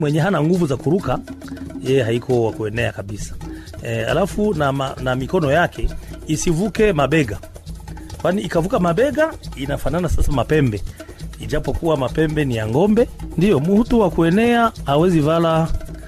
mwenye hana nguvu za kuruka yeye haiko wa kuenea kabisa e, alafu na, ma, na mikono yake isivuke mabega kwani ikavuka mabega inafanana sasa mapembe ijapokuwa mapembe ni ya ng'ombe ndiyo muhutu wa kuenea awezi vala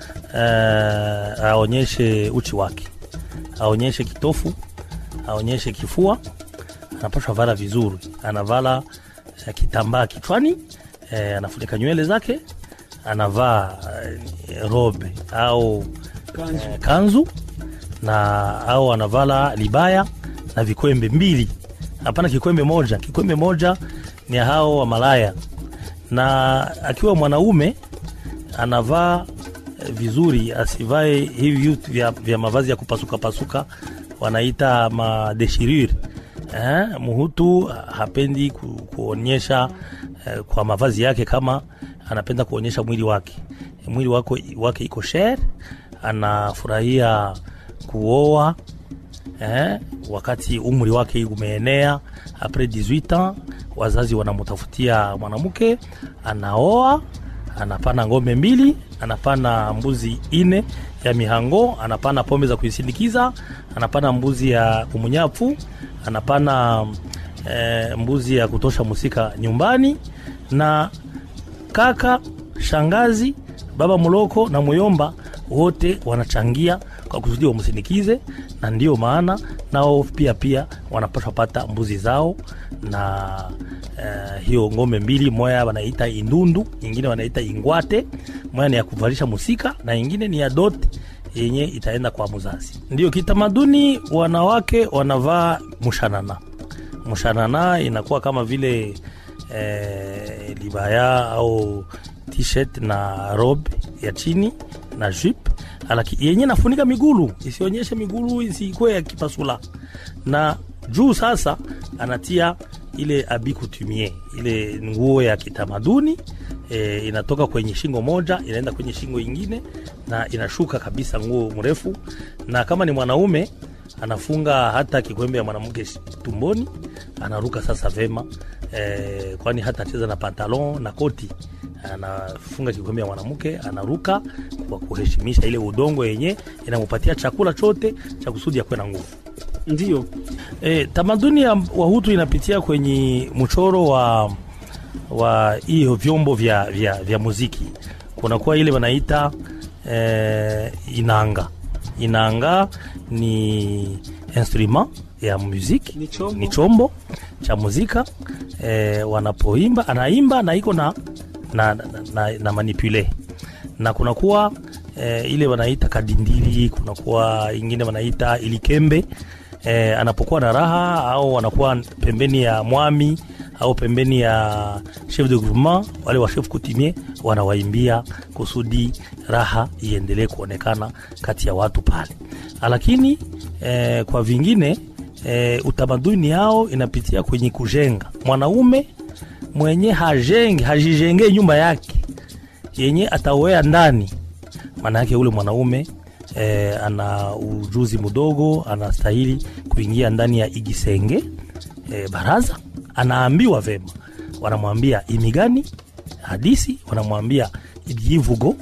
uh, aonyeshe uchi wake aonyeshe kitofu aonyeshe kifua anapashwa vala vizuri anavala uh, kitambaa kichwani uh, anafunika nywele zake anavaa uh, robe au kanzu. Uh, kanzu na au anavala libaya na vikwembe mbili hapana kikwembe moja kikwembe moja ni hao wa malaya na akiwa mwanaume anavaa vizuri asivae hivi vitu vya, vya mavazi ya kupasuka pasuka wanaita madeshirure eh, muhutu hapendi ku, kuonyesha eh, kwa mavazi yake kama anapenda kuonyesha mwili wake mwili wake, wake iko sher anafurahia kuoa eh, wakati umri wake umeenea apres 18 ans wazazi wanamutafutia mwanamke anaoa anapana ngombe mbili anapana mbuzi ine ya mihango anapana pombe za kuisindikiza anapana mbuzi ya kumunyafu anapana e, mbuzi ya kutosha musika nyumbani na kaka shangazi baba muloko na muyomba wote wanachangia kwa kusudi wamsindikize na ndio maana nao pia pia wanapashwa pata mbuzi zao na uh, hiyo ngombe mbili moya wanaita indundu ingine wanaita ingwate moya ni ya kuvalisha musika na ingine ni ya dote yenye itaenda kwa mzazi ndio kitamaduni wanawake wanavaa mushanana mushanana inakuwa kama vile eh, libaya au t-shirt na robe ya chini na jip alaki yenye nafunika migulu isionyeshe migulu isikuwe ya kipasula na juu sasa anatia ile abikutumie ile nguo ya kitamaduni e, inatoka kwenye shingo moja inaenda kwenye shingo ingine na inashuka kabisa nguo mrefu na kama ni mwanaume anafunga hata kikwembe ya mwanamke tumboni anaruka sasa vema e, kwani hata acheza na pantalon na koti anafunga kikombe ya mwanamke anaruka kwa kuheshimisha ile udongo yenye inamupatia chakula chote cha kusudi ya kuwe na nguvu ndio e, tamaduni ya wahutu inapitia kwenye mchoro wa wa hiyo vyombo vya, vya, vya muziki kunakuwa ile wanaita e, inanga inanga ni instrument ya muziki Ni chombo. ni chombo cha muzika e, wanapoimba anaimba na iko na na, na, na, na manipule na kunakuwa e, ile wanaita kadindili kunakuwa ingine wanaita ilikembe e, anapokuwa na raha au wanakuwa pembeni ya mwami au pembeni ya chef de groupement wale wa chef coutumier wanawaimbia kusudi raha iendelee kuonekana kati ya watu pale lakini e, kwa vingine e, utamaduni yao inapitia kwenye kujenga mwanaume mwenye hajenge hajijengee nyumba yake yenye atawea ndani maana yake ule mwanaume e, ana ujuzi mdogo anastahili kuingia ndani ya igisenge e, baraza anaambiwa vema wanamwambia imigani hadisi wanamwambia ibyivugo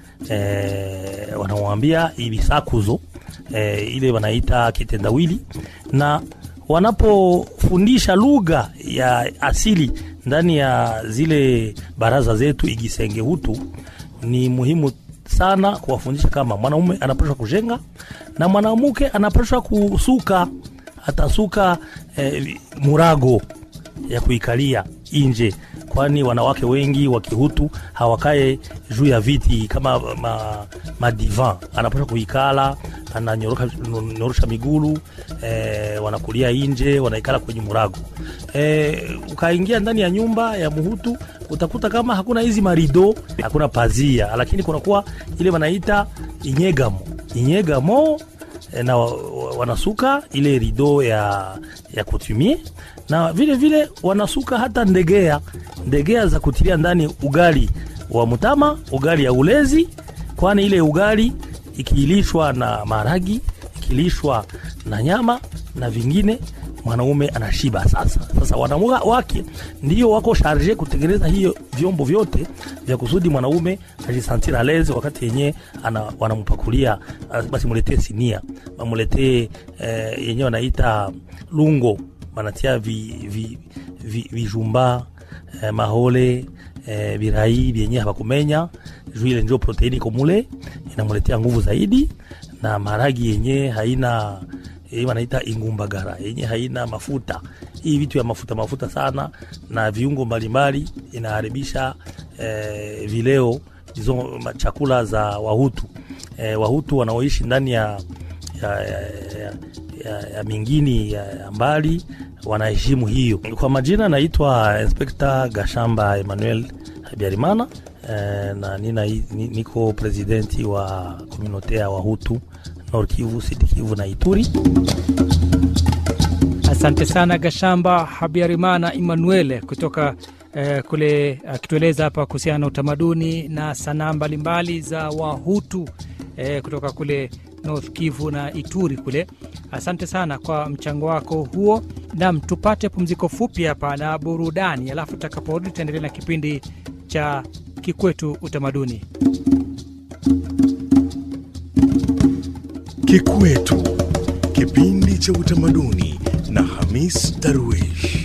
e, wanamwambia ibisakuzo e, ile wanaita kitendawili na wanapofundisha lugha ya asili ndani ya zile baraza zetu igisenge hutu ni muhimu sana kuwafundisha kama mwanaume anapashwa kujenga na mwanamke anapashwa kusuka atasuka eh, murago ya kuikalia nje kwani wanawake wengi wa kihutu hawakae juu ya viti kama ma, madivan anapasha kuikala ananyorosha migulu e, wanakulia nje wanaikala kwenye murago e, ukaingia ndani ya nyumba ya muhutu utakuta kama hakuna hizi marido hakuna pazia lakini kunakuwa ile wanaita inyegamo inyegamo e, na wa- wa- wanasuka ile rido ya, ya kutumie na vile vile wanasuka hata ndegea ndegea za kutilia ndani ugali wa mtama ugali ya ulezi kwani ile ugali ikilishwa na maragi ikilishwa na nyama na vingine mwanaume anashiba sasa. Sasa wanawake ndio wako sharge kutengeneza hiyo vyombo vyote vya kusudi mwanaume ajisantira leze wakati yenyewe wanampakulia, basi muletee sinia, wamuletee eh, yenyewe wanaita lungo, wanatia vijumba vi, vi, vi eh, mahole eh, birai vyenyewe hawakumenya juu ile ndio proteini komule inamuletea nguvu zaidi, na maragi yenyewe haina hii wanaita ingumbagara yenye haina mafuta. Hii vitu ya mafuta mafuta sana na viungo mbalimbali inaharibisha eh, vileo hizo chakula za Wahutu eh, Wahutu wanaoishi ndani ya, ya, ya, ya, ya, ya mingini ya, ya mbali wanaheshimu hiyo. Kwa majina naitwa Inspekta Gashamba Emmanuel Habyarimana eh, na nina, niko presidenti wa komunote ya Wahutu Nord Kivu, Sud Kivu na Ituri. Asante sana Gashamba Habyarimana Emmanuel kutoka eh, kule akitueleza hapa kuhusiana na utamaduni na sanaa mbalimbali za Wahutu eh, kutoka kule North Kivu na Ituri kule. Asante sana kwa mchango wako huo. Nam, tupate pumziko fupi hapa na burudani, alafu tutakaporudi tutaendelea na kipindi cha Kikwetu Utamaduni. Kikwetu, kipindi cha utamaduni na Hamis Darwish.